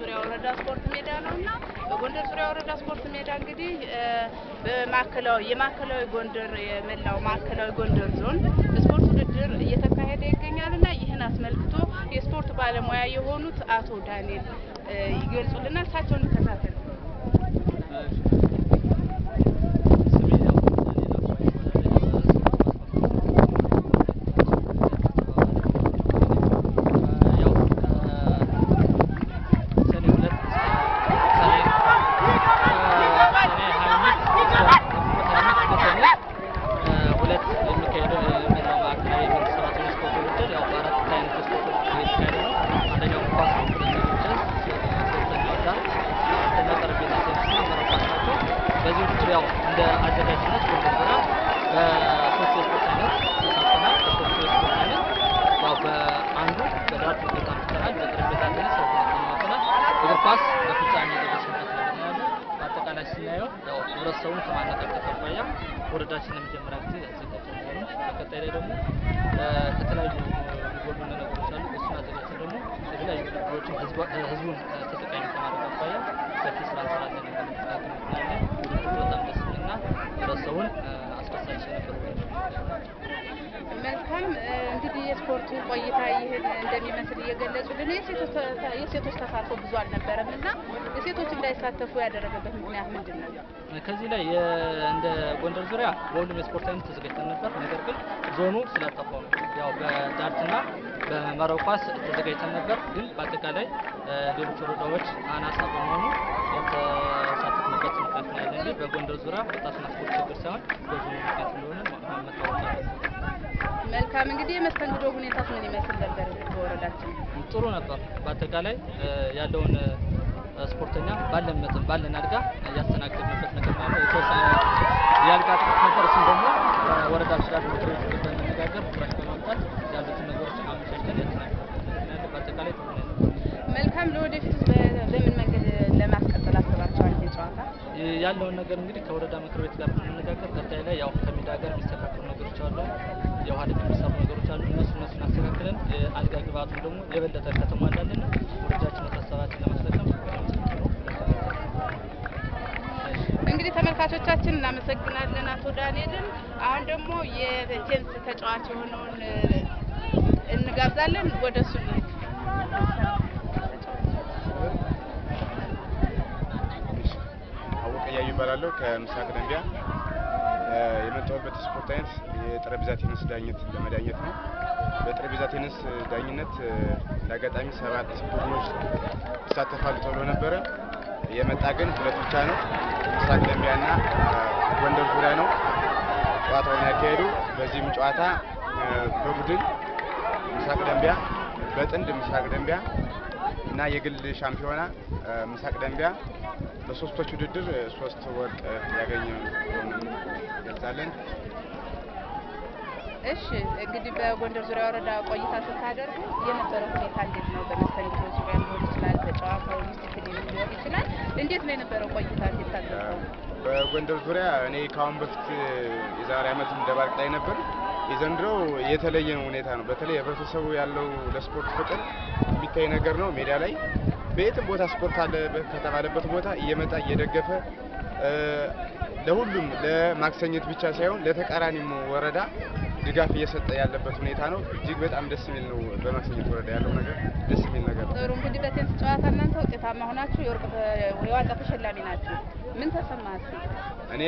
ዙሪያ ወረዳ ስፖርት ሜዳ ነው እና በጎንደር ዙሪያ ወረዳ ስፖርት ሜዳ እንግዲህ እ፣ በማዕከላዊ የማዕከላዊ ጎንደር የመላው ማዕከላዊ ጎንደር ዞን ስፖርት ውድድር እየተካሄደ ይገኛል እና ይህን አስመልክቶ የስፖርት ባለሙያ የሆኑት አቶ ዳንኤል እ፣ ይገልጹልናል። እሳቸውን እንከታተል። በዚህ ውድድር ያው እንደ አዘጋጅነት ጎንደር በሶስት የስፖርት አይነት ተሳትፈናል። በሶስቱ የስፖርት አይነት ያው በአንዱ በዳርት ውጤት አምጥተናል። በጠረጴዛ ቴኒስ ያው ሁለተኛ ወጥተናል። እግር ኳስ በፍጻሜ የደረስንበት ነገር ነው ያለው። በአጠቃላይ ስናየው ያው ህብረተሰቡን ከማነቃቀት አኳያ ወረዳችን ለመጀመሪያ ጊዜ ያዘጋጀ መሆኑን በቀጣይ ላይ ደግሞ እ፣ ከተለያዩ የሚጎሉን ነገሮች አሉ። እሱን አዘጋጅተን ደግሞ የተለያዩ ውድድሮችን ህዝባ- እ፣ ህዝቡን እ፣ ተጠቃሚ ከማድረግ አኳያ ሰፊ ስራ እንሰራለን የሚል ግምት ነው ያለን። ውድድሩ በጣም ደስ የሚልና ህብረተሰቡን እ፣ አስደሳች የነበረ ውድድር ነው። መልካም እ፣ እንግዲህ የስፖርቱ ቆይታ ይህን እንደሚመስል እየገለጹልን የሴቶች ተ- የሴቶች ተሳትፎ ብዙ አልነበረም እና የሴቶች እንዳይሳተፉ ያደረገበት ምክንያት ምንድን ነው? ከዚህ ላይ የ- እንደ ጎንደር ዙሪያ በሁሉም የስፖርት አይነት ተዘጋጅተን ነበር። ነገር ግን ዞኑ ስላጠፋው ነው ያው በዳርትና በመረብ ኳስ ተዘጋጅተን ነበር። ግን በአጠቃላይ እ፣ ሌሎች ወረዳዎች አናሳ በመሆኑ ያልተሳተፍንበት ምክንያት ነው ያለ እንጂ በጎንደር ዙሪያ ወጣትና ስፖርት ችግር ሳይሆን በዞኑ ምክንያት እንደሆነ ማ- መታወቅ አለበት። መልካም እንግዲህ የመስተንግዶ ሁኔታስ ምን ይመስል ነበር በወረዳችን? ጥሩ ነበር። በአጠቃላይ እ፣ ያለውን እ፣ ስፖርተኛ ባለን መጠን ባለን አድጋ ያስተናገድንበት ነገር ነው ያለው። የተወሰነ የአልጋ ጥቅት ነበር። እሱም ደግሞ ወረዳ ስላሉ ምክር ቤት ጋር በመነጋገር ፍራሽ በማምጣት ያሉትን ነገሮች አመቻችተን ያስተናገድንበት ነገር ነው ያለው። በአጠቃላይ ጥሩ ነው። መልካም ለወደፊት በምን መንገድ ለማስቀጠል አስባችኋል ይህን ጨዋታ? ይ- ያለውን ነገር እንግዲህ ከወረዳ ምክር ቤት ጋር በመነጋገር ቀጣይ ላይ ያው ከሜዳ ጋር የሚስተካከሉ ነገሮች አሉ፣ የውሃ ልክ የሚሰሩ ነገሮች አሉ። እነሱ እነሱን አስተካክለን የአልጋ ግብአቱን ደግሞ የበለጠ ከተሟላልና ወረዳችን ሀሳባችን ለማስፈጸም እንግዲህ ተመልካቾቻችን እናመሰግናለን አቶ ዳንኤልን። አሁን ደግሞ የቴኒስ ተጫዋች የሆነውን እ፣ እንጋብዛለን። ወደ እሱ እንሂድ። አወቀ እያዩ ይባላለሁ ከምስራቅ ደንቢያ። እ፣ የመጣሁበት ስፖርት አይነት የጠረጴዛ ቴኒስ ዳኝነት ለመዳኘት ነው። በጠረጴዛ ቴኒስ ዳኝነት እ፣ ለአጋጣሚ ሰባት ቡድኖች ይሳተፋሉ ተብሎ ነበረ። የመጣ ግን ሁለት ብቻ ነው። ምስራቅ ደንቢያና እ፣ ጎንደር ዙሪያ ነው ጨዋታውን ያካሄዱ። በዚህም ጨዋታ እ፣ በቡድን ምስራቅ ደንቢያ፣ በጥንድ ምስራቅ ደንቢያ እና የግል ሻምፒዮና እ፣ ምስራቅ ደንቢያ በሶስቶች ውድድር እ፣ ሶስት ወርቅ እ፣ ያገኘ መሆኑን ገልጻለን። እሺ እንግዲህ በጎንደር ዙሪያ ወረዳ ቆይታ ስታደርጉ የነበረው ሁኔታ እንዴት ነው? በመስተንግዶ ዙሪያ ሊሆን ይችላል፣ በጨዋታው ዲሲፕሊን ሊሆን ይችላል። እንዴት ነው የነበረው ቆይታ? እንዴት ታደርገው? በጎንደር ዙሪያ እኔ ከአሁን በፊት እ፣ የዛሬ ዓመት ደባርቅ ላይ ነበር። የዘንድሮው የተለየ ሁኔታ ነው። በተለይ ህብረተሰቡ ያለው ለስፖርት ፍቅር የሚታይ ነገር ነው። ሜዳ ላይ በየትም ቦታ ስፖርት አለ ከተባለበት ቦታ እየመጣ እየደገፈ እ፣ ለሁሉም ለማክሰኘት ብቻ ሳይሆን ለተቃራኒም ወረዳ ድጋፍ እየሰጠ ያለበት ሁኔታ ነው። እጅግ በጣም ደስ የሚል ነው። በማክሰኘት ወረዳ ያለው ነገር ደስ የሚል ነገር ነው። ጥሩ እንግዲህ በቴኒስ ጨዋታ እናንተ ውጤታማ ሆናችሁ የወርቅ ተ- የዋንጫ ተሸላሚ ናችሁ። ምን ተሰማህ? እስኪ? እኔ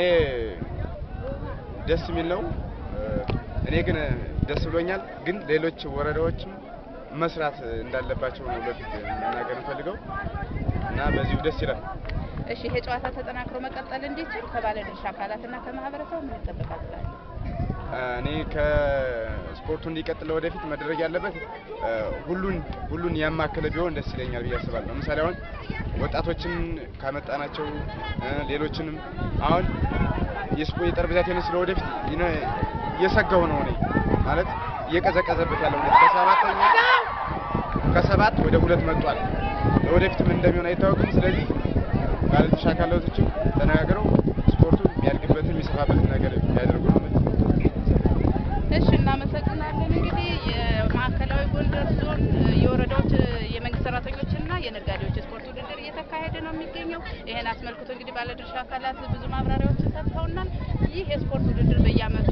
ደስ የሚል ነው። እ፣ እኔ ግን ደስ ብሎኛል። ግን ሌሎች ወረዳዎችም መስራት እንዳለባቸው ነው በፊት መናገር እንፈልገው እና በዚሁ ደስ ይላል። እሺ ይሄ ጨዋታ ተጠናክሮ መቀጠል እንዲችል ከባለድርሻ አካላትና ከማህበረሰቡ ምን ይጠበቃል ትላለህ? እኔ ከስፖርቱ እንዲቀጥል ወደፊት መደረግ ያለበት እ፣ ሁሉን ሁሉን ያማከለ ቢሆን ደስ ይለኛል ብዬ አስባለሁ። ለምሳሌ አሁን ወጣቶችን ካመጣናቸው እ፣ ሌሎችንም አሁን የስፖ የጠረጴዛ ቴኒስ ለወደፊት ይነ- እየሰጋሁ ነው እኔ ማለት እየቀዘቀዘበት ያለው ሁኔታ ከሰባተኛ ከሰባት ወደ ሁለት መጥቷል። ለወደፊት ምን እንደሚሆን አይታወቅም። ስለዚህ ባለድርሻ አካላቶችም ተነጋግረው ስፖርቱ የሚያድግበትን የሚሰፋበትን ነገር ቢያደርጉ ነው የምልህ። እሺ እናመሰግናለን። እንግዲህ የማዕከላዊ ጎንደር ዞን የወረዳዎች የመንግስት ሰራተኞችና የነጋዴዎች የስፖርት ውድድር እየተካሄደ ነው የሚገኘው። ይህን አስመልክቶ እንግዲህ ባለድርሻ አካላት ብዙ ማብራሪያዎችን ሰጥተውናል። ይህ የስፖርት ውድድር በየዓመቱ